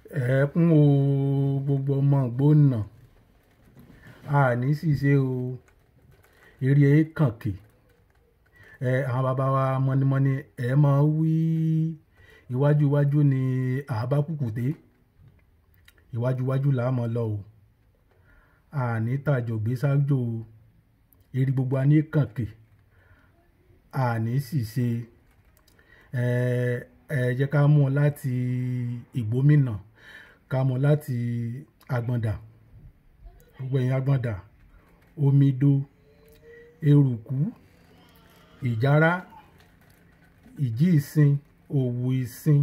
ẹ̀ẹ́kún o gbogbo ọmọ gbóná àní ṣìṣe o eré kànkè ẹ àwọn bàbá wa mọ́nímọ́ní ẹ máa wí iwájú iwájú ni àbá kùkùté iwájú iwájú là á mọ̀ lọ o àní tàjò gbé sájò o eré gbogbo a ní kànkè àní ṣìṣe ẹ ẹ jẹ́ ká mú un láti ìgbómìnà ká mú un láti àgbọ̀ndà gbogbo ẹ̀yìn àgbọ̀ndà omido eruku ìjárá ìjí ìsìn òwò ìsìn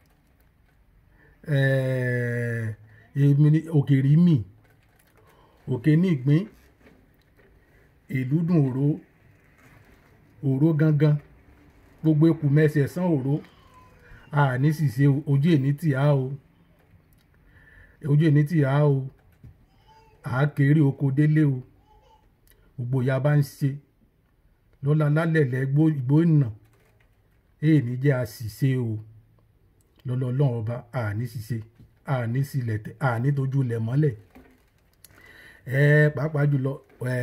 èmi ní òkèrímì òkè nígbín ìlúdùn òró òró gangan gbogbo ekù mẹsẹ̀ sán òró àní ṣìṣe ojú èní tì á o ojú èní tì á o àákéré oko délé o gbogbo ìyá bá ń ṣe lọ́la lálẹ́lẹ́ ìgbóná èèní jẹ́ àṣìṣe o lọ́lọ́lọ́run ọba àní ṣìṣe àní sílẹ̀ tẹ̀ àní tójú lẹ̀ mọ́lẹ̀ ẹ pàápàá jùlọ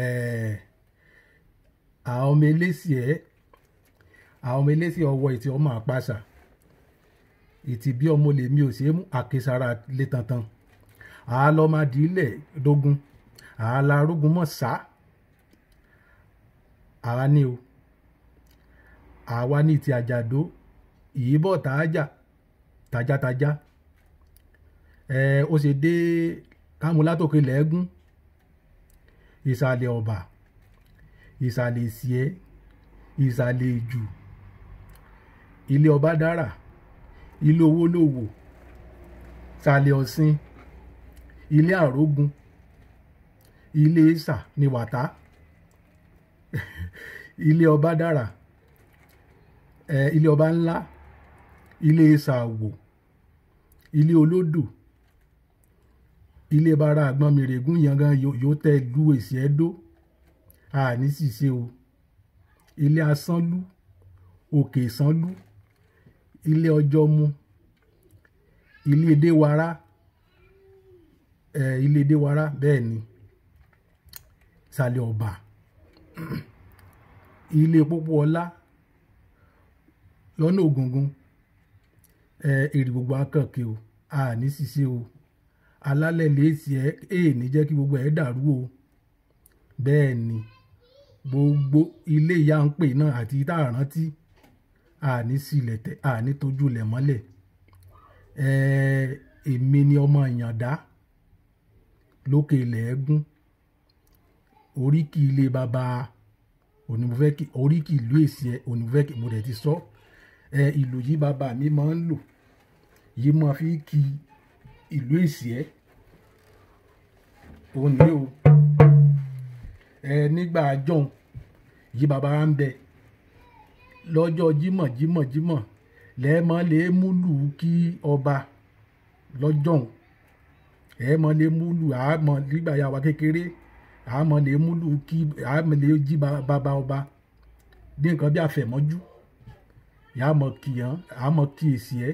àwọn ọmọ eléṣì ẹ àwọn ọmọ eléṣì ọwọ́ ìtì ọmọ àpàṣà ìtì bí ọmọ lèmi ò ṣe é mú àkesara lé tantan àálọ́mọdìílẹ̀ dógún àálàrógún mọ̀ sá àwa ní o àwa ní ti àjàdó ìyíbọ̀ tààjà tajàtajà ẹ ó ṣe dé kámúlátòkè lẹ́gùn ìsàlẹ̀ ọ̀bà ìsàlẹ̀ ìsìẹ́ ìsàlẹ̀ ìjù ilé ọba dára ilé owó lòwò sàlẹ̀ ọ̀sìn ilé àrógun ilé ìsà ní wàtá ilé ọba dára ẹ ilé ọba ńlá ilé ìsàwò ilé olódò ilé bara àgbọn mèrègún yangan yóò tẹ lu èsì ẹdó àní ṣìṣe o ilé asánlú òkè ìsánlú ilé ọjọ́ mu ilé edéwara ẹ ilé edéwara bẹ́ẹ̀ ni sàlẹ̀ ọ̀bà ilé pópó ọlá lọ́nà ògùngùn ẹ èrè gbogbo akànkè o àní ṣìṣe o alálẹ̀ lèsì ẹ èè ní jẹ́ kí gbogbo ẹ̀ dàrú o bẹ́ẹ̀ ni gbogbo ilé ìyá ń pè náà àti tá a rántí àní sílẹ̀ tẹ̀ àní tójú lẹ̀ mọ́lẹ̀ ẹ èmi ni ọmọ ìyàndá lókè ilẹ̀ ẹ̀gún oríkì ilé bàbá onímọ̀fẹ́kì oríkì ìlú èsì ẹ onímọ̀fẹ́kì mo dẹ̀ ti sọ ẹ ìlú yìí bàbá mi máa ń lò yìí máa fi kí ìlú èsì ẹ òun ní o ẹ nígbà àjọhùn yìí bàbá wa ń bẹ lọ́jọ́ jímọ̀ jímọ̀ jímọ̀ lẹ́ẹ̀mọ́ lè múlù kí ọba lọ́jọ́hùn ẹ̀ẹ́mọ́ lè múlù àmọ́ nígbà yà wá kékeré àmọ́ lè múlù kí àmọ́ lè jí bàbá ọba ní nǹkan bí àfẹ̀mọ́jú yàmọ̀ kìyàn àmọ́ kí èsì ẹ̀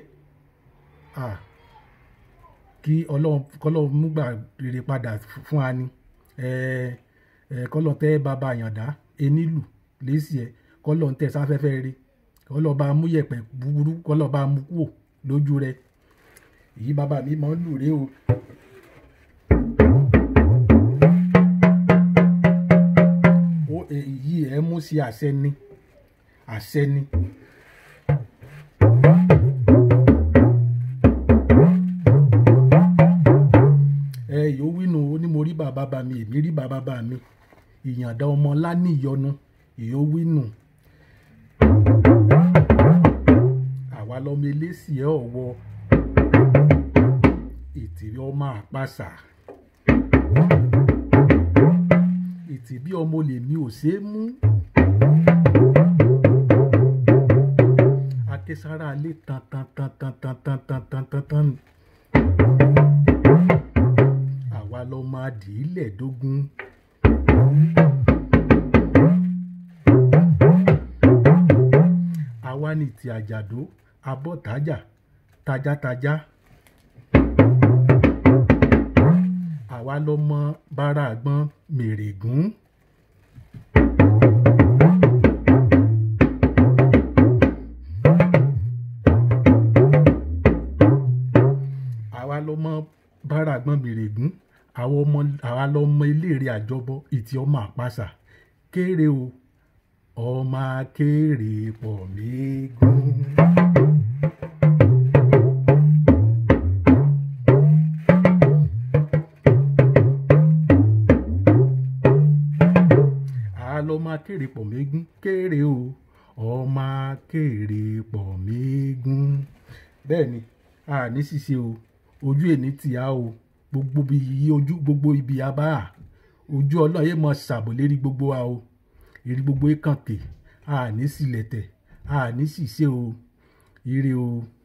kí ọlọ́run múgbà rere padà fún wa ni kọ́lọ́n tẹ́ bàbá àyàndá enílù lẹ́sì ẹ̀ kọ́lọ́n tẹ́ sáfẹ́fẹ́ rí kọ́lọ́n bá mú yẹ̀pẹ̀ búburú kọ́lọ́n bá mú kúò lójú rẹ̀ èyí bàbá mi máa ń lù rè o. èyí ẹ mú sí àṣẹ ni àṣẹ ni. ẹ yóò wínú ó ní mo rí bàbá bá mi èmi rí bàbá bá mi ìyànda ọmọ lání ìyọnu yóò wínú. àwa lọmọ eléṣì ẹ ọwọ ìtìrí ọmọ àpàṣà ìtìbí ọmọ lèmi ò ṣeé mú. akésára alé tan tan tan tan tan tan tan tan tan tan àwa lọ máa dì í lẹ̀ dógún. àwa ní ti àjàdó abọ́tajà tajàtajà àwa lọmọ bára àgbọn mèrègún. àwa lọmọ bára àgbọn mèrègún àwọn ọmọ àwa lọmọ iléèrè àjọbọ ìtì ọmọ àpàṣà kéré o ọmọ akéré pọ̀ mẹ́gùn. àlọ́mọ akéré pọ̀ mẹ́gùn kéré o ọmọ akéré pọ̀ mẹ́gùn. bẹ́ẹ̀ ni a ní ṣìṣe o ojú èní tì á o gbogbo ibi ojú gbogbo ibi abá a ojú ọlọ́run yé mọ ṣàbò lérí gbogbo wa o èrí gbogbo ìkànkè a ní sílẹ̀tẹ̀ a ní ṣìṣe o ire o.